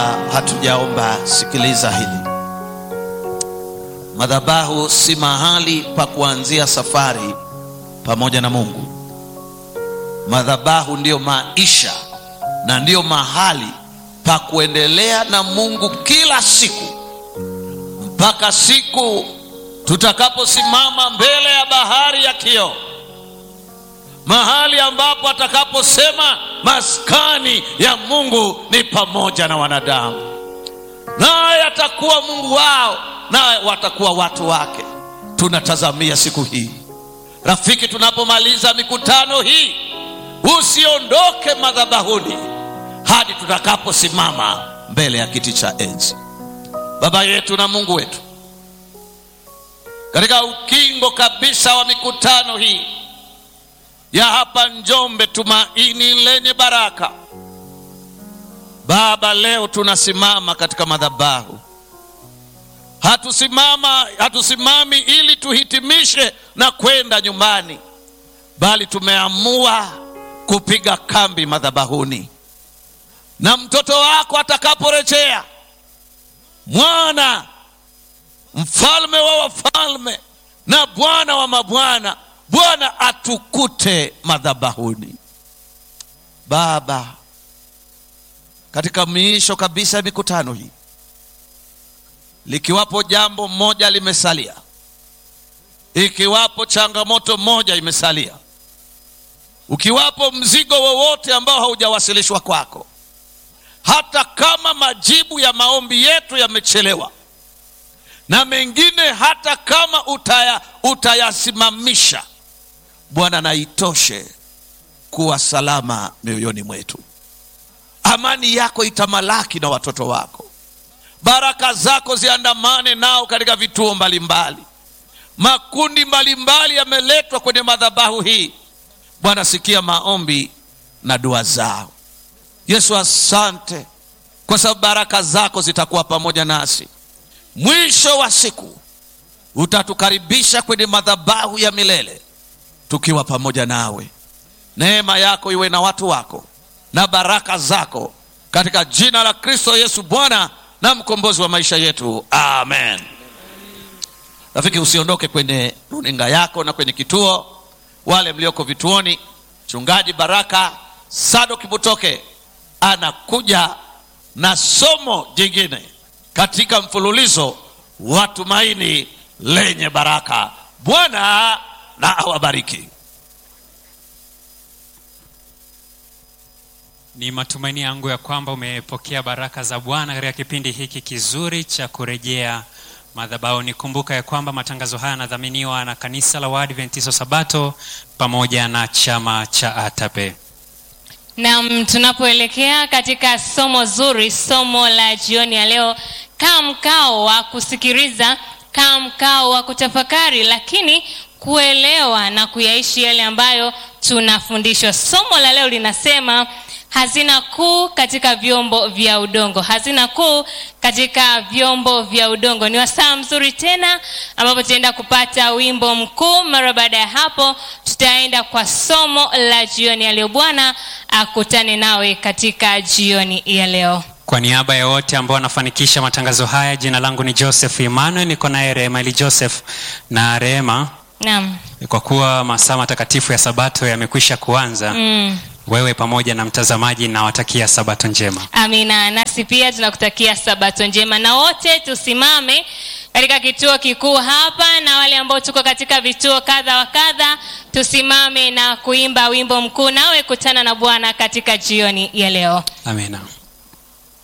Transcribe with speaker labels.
Speaker 1: hatujaomba, sikiliza hili. Madhabahu si mahali pa kuanzia safari pamoja na Mungu. Madhabahu ndiyo maisha na ndiyo mahali pa kuendelea na Mungu kila siku mpaka siku tutakaposimama mbele ya bahari ya kioo, mahali ambapo atakaposema maskani ya Mungu ni pamoja na wanadamu, naye atakuwa Mungu wao, naye watakuwa watu wake. Tunatazamia siku hii, rafiki, tunapomaliza mikutano hii, usiondoke madhabahuni hadi tutakaposimama mbele ya kiti cha enzi. Baba yetu na Mungu wetu, katika ukingo kabisa wa mikutano hii ya hapa Njombe, tumaini lenye baraka, Baba, leo tunasimama katika madhabahu. Hatusimama, hatusimami ili tuhitimishe na kwenda nyumbani, bali tumeamua kupiga kambi madhabahuni, na mtoto wako atakaporejea mwana mfalme wa wafalme na Bwana wa mabwana, Bwana atukute madhabahuni. Baba, katika miisho kabisa ya mikutano hii, likiwapo jambo moja limesalia, ikiwapo changamoto moja imesalia, ukiwapo mzigo wowote ambao haujawasilishwa kwako hata kama majibu ya maombi yetu yamechelewa na mengine hata kama utaya, utayasimamisha Bwana, na itoshe kuwa salama mioyoni mwetu. Amani yako itamalaki na watoto wako, baraka zako ziandamane nao katika vituo mbalimbali. Makundi mbalimbali yameletwa kwenye madhabahu hii. Bwana, sikia maombi na dua zao. Yesu, asante kwa sababu baraka zako zitakuwa pamoja nasi. Mwisho wa siku utatukaribisha kwenye madhabahu ya milele tukiwa pamoja nawe. Neema yako iwe na watu wako na baraka zako katika jina la Kristo Yesu, Bwana na mkombozi wa maisha yetu, amen. Rafiki, usiondoke kwenye runinga yako na kwenye kituo. Wale mlioko vituoni, mchungaji Baraka Sado Kibutoke anakuja na somo jingine katika mfululizo wa tumaini lenye baraka. Bwana na awabariki.
Speaker 2: Ni matumaini yangu ya kwamba umepokea baraka za Bwana katika kipindi hiki kizuri cha kurejea madhabahuni. Kumbuka ya kwamba matangazo haya yanadhaminiwa na kanisa la Waadventista Sabato pamoja na chama cha ATAPE.
Speaker 3: Naam, tunapoelekea katika somo zuri, somo la jioni ya leo, kaa mkao wa kusikiliza, kaa mkao wa kutafakari, lakini kuelewa na kuyaishi yale ambayo tunafundishwa. Somo la leo linasema hazina kuu katika vyombo vya udongo, hazina kuu katika vyombo vya udongo. Ni wasaa mzuri tena ambapo tutaenda kupata wimbo mkuu. Mara baada ya hapo, tutaenda kwa somo la jioni ya leo. Bwana akutane nawe katika jioni ya leo.
Speaker 2: Kwa niaba ya wote ambao wanafanikisha matangazo haya, jina langu ni Joseph Emmanuel, niko naye Rehema ili Joseph na Rehema.
Speaker 3: Naam.
Speaker 2: Kwa kuwa masaa matakatifu ya Sabato yamekwisha kuanza
Speaker 3: Mm.
Speaker 2: wewe pamoja na mtazamaji nawatakia Sabato njema.
Speaker 3: Amina. Nasi pia tunakutakia sabato njema, na wote tusimame katika kituo kikuu hapa, na wale ambao tuko katika vituo kadha wa kadha, tusimame na kuimba wimbo mkuu, nawe kutana na Bwana katika jioni ya leo.
Speaker 2: Amina.